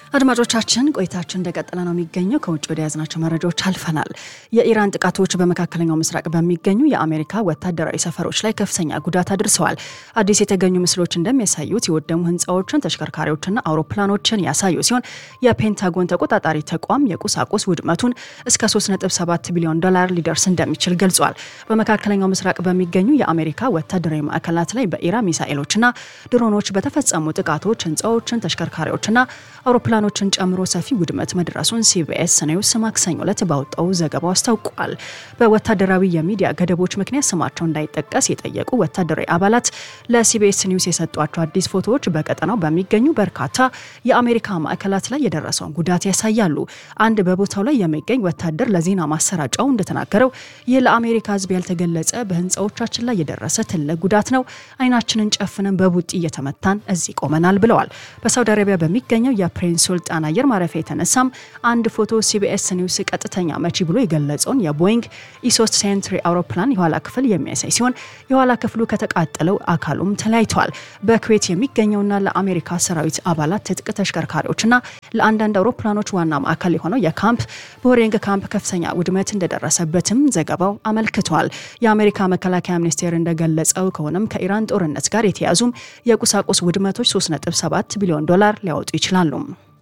አድማጮቻችን ቆይታችን እንደቀጠለ ነው የሚገኘው። ከውጭ ወደ ያዝናቸው መረጃዎች አልፈናል። የኢራን ጥቃቶች በመካከለኛው ምስራቅ በሚገኙ የአሜሪካ ወታደራዊ ሰፈሮች ላይ ከፍተኛ ጉዳት አድርሰዋል። አዲስ የተገኙ ምስሎች እንደሚያሳዩት የወደሙ ሕንፃዎችን፣ ተሽከርካሪዎችና አውሮፕላኖችን ያሳዩ ሲሆን የፔንታጎን ተቆጣጣሪ ተቋም የቁሳቁስ ውድመቱን እስከ 3.7 ቢሊዮን ዶላር ሊደርስ እንደሚችል ገልጿል። በመካከለኛው ምስራቅ በሚገኙ የአሜሪካ ወታደራዊ ማዕከላት ላይ በኢራን ሚሳኤሎችና ድሮኖች በተፈጸሙ ጥቃቶች ሕንፃዎችን፣ ተሽከርካሪዎችና አውሮፕላኖችን ጨምሮ ሰፊ ውድመት መድረሱን ሲቢኤስ ኒውስ ማክሰኞ ዕለት ባወጣው ዘገባው አስታውቋል። በወታደራዊ የሚዲያ ገደቦች ምክንያት ስማቸው እንዳይጠቀስ የጠየቁ ወታደራዊ አባላት ለሲቢኤስ ኒውስ የሰጧቸው አዲስ ፎቶዎች በቀጠናው በሚገኙ በርካታ የአሜሪካ ማዕከላት ላይ የደረሰውን ጉዳት ያሳያሉ። አንድ በቦታው ላይ የሚገኝ ወታደር ለዜና ማሰራጫው እንደተናገረው ይህ ለአሜሪካ ሕዝብ ያልተገለጸ በህንፃዎቻችን ላይ የደረሰ ትልቅ ጉዳት ነው። አይናችንን ጨፍነን በቡጢ እየተመታን እዚህ ቆመናል ብለዋል። በሳውዲ አረቢያ በሚገኘው የፕሪንስ ሱልጣን አየር ማረፊያ የተነሳም አንድ ፎቶ ሲቢኤስ ኒውስ ቀጥተኛ መቺ ብሎ የገለጸውን የቦይንግ ኢሶስት ሴንትሪ አውሮፕላን የኋላ ክፍል የሚያሳይ ሲሆን የኋላ ክፍሉ ከተቃጠለው አካሉም ተለያይተዋል። በኩዌት የሚገኘውና ለአሜሪካ ሰራዊት አባላት ትጥቅ ተሽከርካሪዎችና ለአንዳንድ አውሮፕላኖች ዋና ማዕከል የሆነው የካምፕ ቦሬንግ ካምፕ ከፍተኛ ውድመት እንደደረሰበትም ዘገባው አመልክቷል። የአሜሪካ መከላከያ ሚኒስቴር እንደገለጸው ከሆነም ከኢራን ጦርነት ጋር የተያዙም የቁሳቁስ ውድመቶች 3.7 ቢሊዮን ዶላር ሊያወጡ ይችላሉ።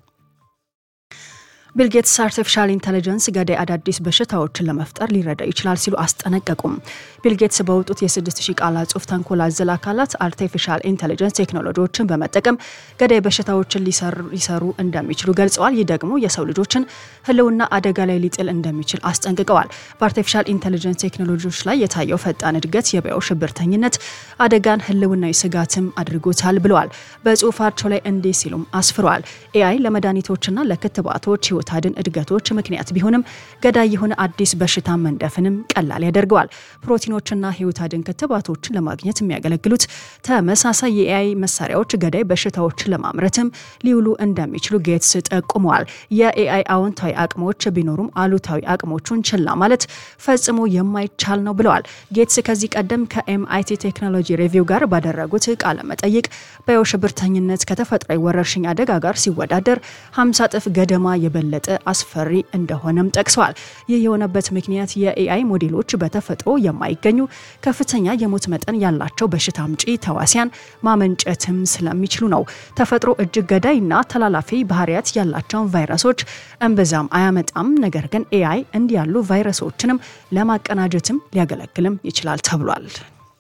ቢልጌትስ አርቲፊሻል ኢንቴሊጀንስ ገዳይ አዳዲስ በሽታዎችን ለመፍጠር ሊረዳ ይችላል ሲሉ አስጠነቀቁም። ቢልጌትስ በወጡት የ6000 ቃላት ጽሑፍ ተንኮል አዘል አካላት አርቲፊሻል ኢንቴሊጀንስ ቴክኖሎጂዎችን በመጠቀም ገዳይ በሽታዎችን ሊሰሩ እንደሚችሉ ገልጸዋል። ይህ ደግሞ የሰው ልጆችን ሕልውና አደጋ ላይ ሊጥል እንደሚችል አስጠንቅቀዋል። በአርቲፊሻል ኢንቴሊጀንስ ቴክኖሎጂዎች ላይ የታየው ፈጣን እድገት የበያው ሽብርተኝነት አደጋን ሕልውናዊ ስጋትም አድርጎታል ብለዋል። በጽሁፋቸው ላይ እንዲህ ሲሉም አስፍረዋል። ኤአይ ለመድኃኒቶችና ለክትባቶች ህይወት አድን እድገቶች ምክንያት ቢሆንም ገዳይ የሆነ አዲስ በሽታ መንደፍንም ቀላል ያደርገዋል። ፕሮቲኖችና ህይወት አድን ክትባቶችን ለማግኘት የሚያገለግሉት ተመሳሳይ የኤአይ መሳሪያዎች ገዳይ በሽታዎችን ለማምረትም ሊውሉ እንደሚችሉ ጌትስ ጠቁመዋል። የኤአይ አዎንታዊ አቅሞች ቢኖሩም አሉታዊ አቅሞቹን ችላ ማለት ፈጽሞ የማይቻል ነው ብለዋል። ጌትስ ከዚህ ቀደም ከኤምአይቲ ቴክኖሎጂ ሪቪው ጋር ባደረጉት ቃለ መጠይቅ በሽብርተኝነት ከተፈጥሯዊ ወረርሽኝ አደጋ ጋር ሲወዳደር 50 እጥፍ ገደማ የበለጠ አስፈሪ እንደሆነም ጠቅሰዋል። ይህ የሆነበት ምክንያት የኤአይ ሞዴሎች በተፈጥሮ የማይገኙ ከፍተኛ የሞት መጠን ያላቸው በሽታ አምጪ ተዋሲያን ማመንጨትም ስለሚችሉ ነው። ተፈጥሮ እጅግ ገዳይና ተላላፊ ባህሪያት ያላቸውን ቫይረሶች እምብዛም አያመጣም። ነገር ግን ኤአይ እንዲህ ያሉ ቫይረሶችንም ለማቀናጀትም ሊያገለግልም ይችላል ተብሏል።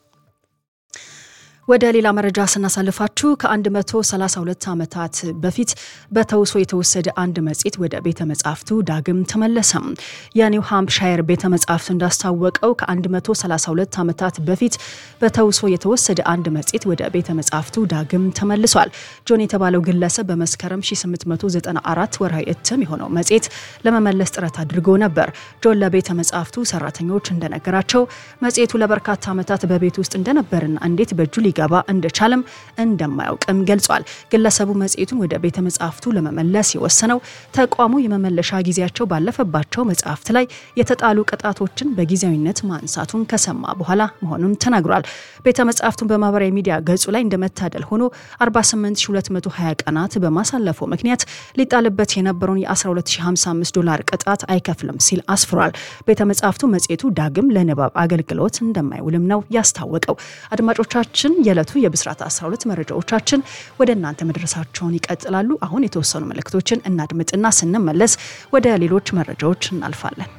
ወደ ሌላ መረጃ ስናሳልፋችሁ ከ132 ዓመታት በፊት በተውሶ የተወሰደ አንድ መጽሔት ወደ ቤተ መጻሕፍቱ ዳግም ተመለሰም። የኒው ሃምፕሻየር ቤተ መጻሕፍት እንዳስታወቀው ከ132 ዓመታት በፊት በተውሶ የተወሰደ አንድ መጽሔት ወደ ቤተ መጻሕፍቱ ዳግም ተመልሷል። ጆን የተባለው ግለሰብ በመስከረም 1894 ወርሃዊ እትም የሆነው መጽሔት ለመመለስ ጥረት አድርጎ ነበር። ጆን ለቤተ መጻሕፍቱ ሰራተኞች እንደነገራቸው መጽሔቱ ለበርካታ ዓመታት በቤት ውስጥ እንደነበርና እንዴት በእጁ ገባ እንደቻለም እንደማያውቅም ገልጿል። ግለሰቡ መጽሔቱን ወደ ቤተ መጻሕፍቱ ለመመለስ የወሰነው ተቋሙ የመመለሻ ጊዜያቸው ባለፈባቸው መጽሐፍት ላይ የተጣሉ ቅጣቶችን በጊዜያዊነት ማንሳቱን ከሰማ በኋላ መሆኑን ተናግሯል። ቤተ መጻሕፍቱን በማህበራዊ ሚዲያ ገጹ ላይ እንደመታደል ሆኖ 48220 ቀናት በማሳለፉ ምክንያት ሊጣልበት የነበረውን የ12055 ዶላር ቅጣት አይከፍልም ሲል አስፍሯል። ቤተ መጻሕፍቱ መጽሔቱ ዳግም ለንባብ አገልግሎት እንደማይውልም ነው ያስታወቀው። አድማጮቻችን የዕለቱ የብስራት 12 መረጃዎቻችን ወደ እናንተ መድረሳቸውን ይቀጥላሉ። አሁን የተወሰኑ መልእክቶችን እናድምጥና ስንመለስ ወደ ሌሎች መረጃዎች እናልፋለን።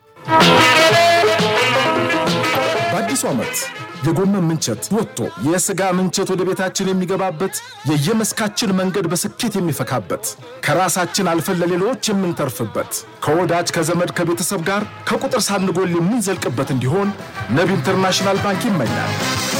በአዲሱ ዓመት የጎመን ምንቸት ወጥቶ የሥጋ ምንቸት ወደ ቤታችን የሚገባበት የየመስካችን መንገድ በስኬት የሚፈካበት ከራሳችን አልፈን ለሌሎች የምንተርፍበት ከወዳጅ ከዘመድ ከቤተሰብ ጋር ከቁጥር ሳንጎል የምንዘልቅበት እንዲሆን ነቢ ኢንተርናሽናል ባንክ ይመኛል።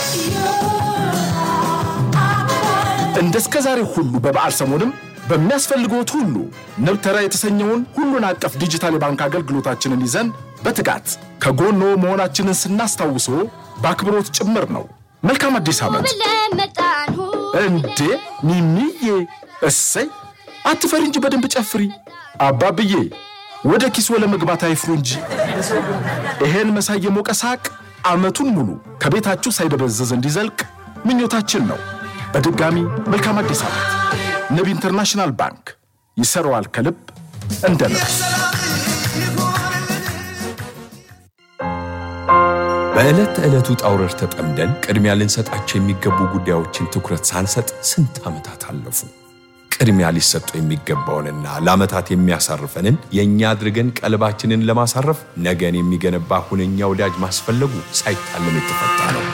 እንደ እስከ ዛሬ ሁሉ በበዓል ሰሞንም በሚያስፈልግዎት ሁሉ ንብ ተራ የተሰኘውን ሁሉን አቀፍ ዲጂታል የባንክ አገልግሎታችንን ይዘን በትጋት ከጎኖ መሆናችንን ስናስታውሶ በአክብሮት ጭምር ነው። መልካም አዲስ ዓመት! እንዴ ሚሚዬ፣ እሰይ አትፈሪ እንጂ በደንብ ጨፍሪ። አባብዬ ወደ ኪሶ ለመግባት አይፍሩ እንጂ። ይሄን መሳይ የሞቀ ሳቅ ዓመቱን ሙሉ ከቤታችሁ ሳይደበዘዝ እንዲዘልቅ ምኞታችን ነው። በድጋሚ መልካም አዲስ ዓመት። ንብ ኢንተርናሽናል ባንክ ይሰራዋል ከልብ እንደ ልብ። በዕለት ተዕለቱ ጣውረድ ተጠምደን ቅድሚያ ልንሰጣቸው የሚገቡ ጉዳዮችን ትኩረት ሳንሰጥ ስንት ዓመታት አለፉ። ቅድሚያ ሊሰጡ የሚገባውንና ለዓመታት የሚያሳርፈንን የእኛ አድርገን ቀልባችንን ለማሳረፍ ነገን የሚገነባ ሁነኛ ወዳጅ ማስፈለጉ ሳይታለም የተፈታ ነው።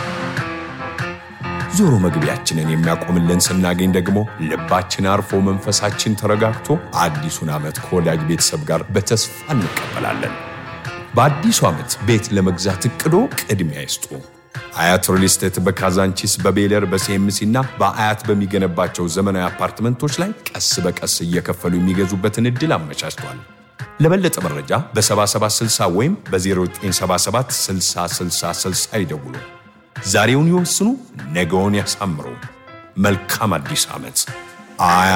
ዞሮ መግቢያችንን የሚያቆምልን ስናገኝ ደግሞ ልባችን አርፎ መንፈሳችን ተረጋግቶ አዲሱን ዓመት ከወዳጅ ቤተሰብ ጋር በተስፋ እንቀበላለን። በአዲሱ ዓመት ቤት ለመግዛት እቅዶ ቅድሚያ ይስጡ። አያት ሪል ስቴት በካዛንቺስ በቤለር በሲኤምሲ እና በአያት በሚገነባቸው ዘመናዊ አፓርትመንቶች ላይ ቀስ በቀስ እየከፈሉ የሚገዙበትን ዕድል አመቻችቷል። ለበለጠ መረጃ በ7760 ወይም በ0977 6060 ይደውሉ። ዛሬውን ይወስኑ፣ ነገውን ያሳምሩ። መልካም አዲስ ዓመት። አያት